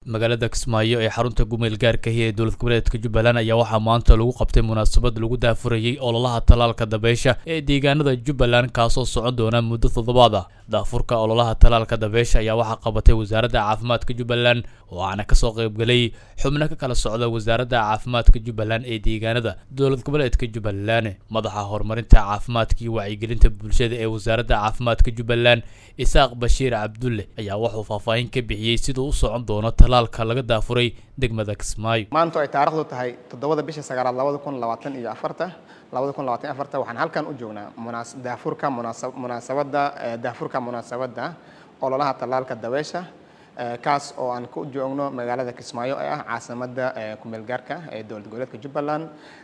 magaalada kismaayo ee xarunta gumeel gaarkahi ee dowlad goboleedka jubbaland ayaa waxaa maanta lagu qabtay munaasabad lagu daafurayey ololaha talaalka dabeysha ee deegaanada jubbaland kaasoo socon doona muddo toddobaad ah daafurka ololaha talaalka dabeysha ayaa waxaa qabatay wasaaradda caafimaadka jubbaland oo aana kasoo qaybgalay xubno ka kala socda wasaaradda caafimaadka jubbaland ee deegaanada dowlad goboleedka jubbaland madaxa horumarinta caafimaadka iyo wacyigelinta bulshada ee wasaaradda caafimaadka jubbaland isaaq bashiir cabdulle ayaa wuxuu faahfaahin ka bixiyey siduu u socon doono talaalka laga daafuray degmada kismaayo maanta ay taarikhdu tahay toddobada bisha sagaalaad labada kun labaatan iyo afarta labada kun labaatan afarta waxaan halkan u joognaa munaas daafurka munaasa munaasabadda daafurka munaasabadda ololaha talaalka dabeesha kaas oo aan ku joogno magaalada kismaayo ee ah caasimadda kumeel gaarka ee dowlad goboleedka jubbaland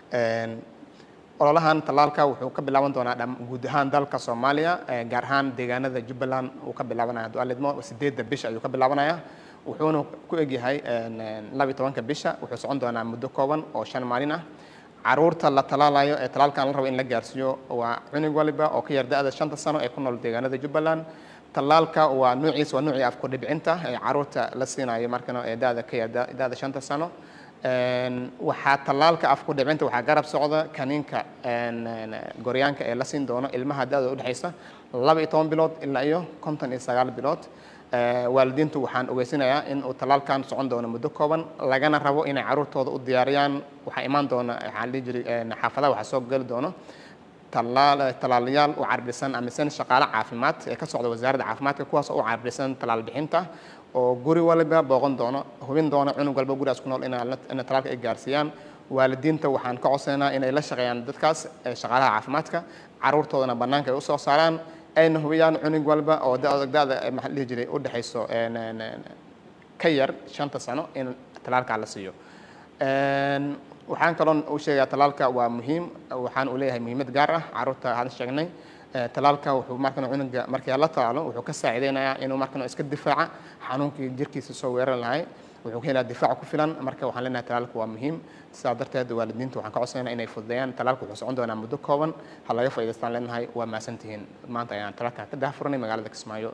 ololahan talaalka wuxuu ka bilaaban doonaa guud ahaan dalka soomaaliya gaar ahaan deegaanada jubbaland uu ka bilaabanaya dualidmo sideedda bisha ayuu ka bilaabanaya wuxuuna ku egyahay laba iyo tobanka bisha wuxuu socon doonaa muddo kooban oo shan maalin ah caruurta la talaalayo ee talaalkan la rabo in la gaarsiiyo waa cunug waliba oo ka yar da-da shanta sano ee ku nool deegaanada jubbaland talaalka waa nuuciisa waa nuucii afku dhibcinta ee caruurta la siinayo markana ee da-da ka yar da-da shanta sano waxaa talaalka afku dhibcinta waxaa garab socda kaniinka goryaanka ee la siin doono ilmaha da-da udhexaysa laba iyo toban bilood ilaa iyo konton iyo sagaal bilood waalidiintu waxaan ogeysinayaa in uu talaalkan socon doono muddo kooban lagana rabo inay caruurtooda u diyaariyaan waxaa imaan doona waxaan dhihi jiray xaafadaha waxaa soo geli doono talaal talaalayaal u carbisan amisan shaqaale caafimaad ee ka socda wasaaradda caafimaadka kuwaas oo u carbisan talaal bixinta oo guri waliba booqan doono hubin doono cunug walba gurigaas ku nool ina talaalka ay gaarsiiyaan waalidiinta waxaan ka codsaynaa inay la shaqeeyaan dadkaas shaqaalaha caafimaadka caruurtoodana bannaanka ay usoo saaraan ayna hubiyaan cunug walba oo da-da maxaa dhihi jiray u dhexayso ka yar shanta sano in talaalkaa la siiyo waxaan kaloo u sheegayaa talaalka waa muhiim waxaan uu leeyahay muhiimad gaar ah caruurta hadda sheegnay talaalka wuxuu markan cunuga markii la talaalo wuxuu ka saacideynayaa inuu markan iska difaaca xanuunkii jirkiisa soo weeran lahay wuxuu ka helaa difaac ku filan marka waxaan leenahay talaalka waa muhiim sidaa darteed waalidiinta waxaan ka codsanayna inay fududeeyaan talaalka wuxuu socon doonaa muddo kooban ha laga faa'idaystaan leenahay waa mahadsantihiin maanta ayaan talaalka ka daahfuranay magaalada kismaayo